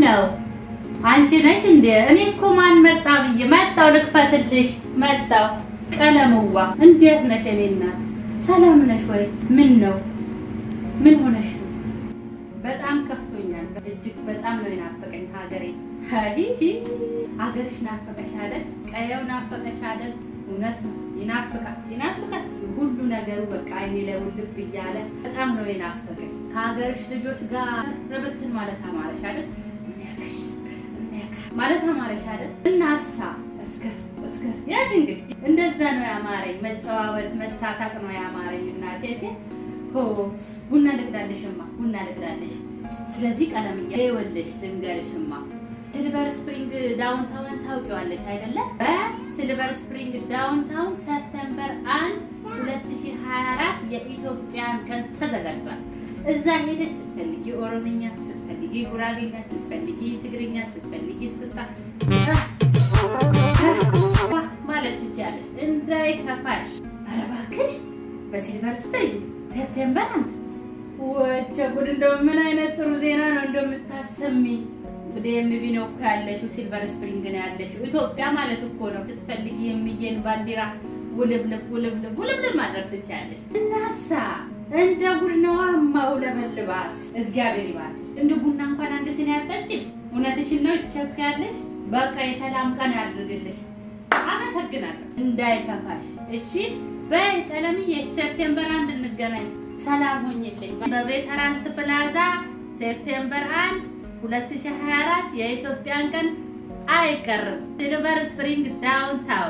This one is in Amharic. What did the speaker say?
ነው? አንቺ ነሽ እንዴ? እኔ እኮ ማን መጣ ብዬ መጣው፣ ልክፈትልሽ መጣው። ቀለምዋ እንዴት ነሽ? እኔ እናት ሰላም ነሽ ወይ? ምን ነው? ምን ሆነሽ ነው? በጣም ከፍቶኛል። እጅግ በጣም ነው የናፈቀኝ ሀገሬ። ሂሂ ሀገርሽ ናፈቀሽ አይደል? ቀየው ናፈቀሽ አይደል? እውነት ነው ይናፍቃል፣ ይናፍቃል። ሁሉ ነገሩ በቃ አይኔ ላይ ውልብ እያለ በጣም ነው የናፈቀኝ። ከሀገርሽ ልጆች ጋር ርብትን ማለት አማረሽ አይደል? እኒያክሽ እኒያክሽ ማለት አማረሽ አይደል? እናሳ እስከስ እስከስ ያሽ እንግዲህ እንደዛ ነው ያማረኝ። መጨዋወት መሳሳቅ ነው ያማረኝ። እናቴ ሆ ቡና ልቅዳልሽማ፣ ቡና ልቅዳልሽ። ስለዚህ ቀለምያ ይኸውልሽ ልንገርሽማ ሲልቨር ስፕሪንግ ዳውንታውንን ታውቂዋለሽ አይደለ? በሲልቨር ስፕሪንግ ዳውንታውን ሰፕተምበር 1 2024 የኢትዮጵያን ቀን ተዘጋጅቷል። እዛ ሄደሽ ስትፈልጊ ኦሮምኛ፣ ስትፈልጊ ጉራጌኛ፣ ስትፈልጊ ትግርኛ፣ ስትፈልጊ እስክስታ ማለት ትችያለሽ። እንዳይከፋሽ። ኧረ እባክሽ በሲልቨር ስፕሪንግ ሴፕቴምበር አንድ ወቸ ጉድ! እንደው ምን አይነት ጥሩ ዜና ነው እንደምታሰሚ ዲኤምቪ ነው እኮ ያለሽው፣ ሲልቨር ስፕሪንግ ነው ያለሽው። ኢትዮጵያ ማለት እኮ ነው። ስትፈልጊ የሚየን ባንዲራ ውልብልብ ውልብልብ ውልብልብ ማድረግ ትችያለሽ። እናሳ እንደ ጉድ ነዋ ማውለበልባት። እግዚአብሔር ይባርክሽ። እንደ ቡና እንኳን አንድ ሲኒ አጠጪም። እውነትሽን ነው ይቸኩያለሽ። በቃ የሰላም ቀን ያድርግልሽ። አመሰግናለሁ። እንዳይከፋሽ እሺ። በይ ቀለምዬ፣ ሴፕቴምበር አንድ እንገናኝ። ሰላም ሆኝልኝ። በቬተራንስ ፕላዛ ሴፕቴምበር አንድ 2024 የኢትዮጵያን ቀን አይቀርም። ሲልቨር ስፕሪንግ ዳውንታውን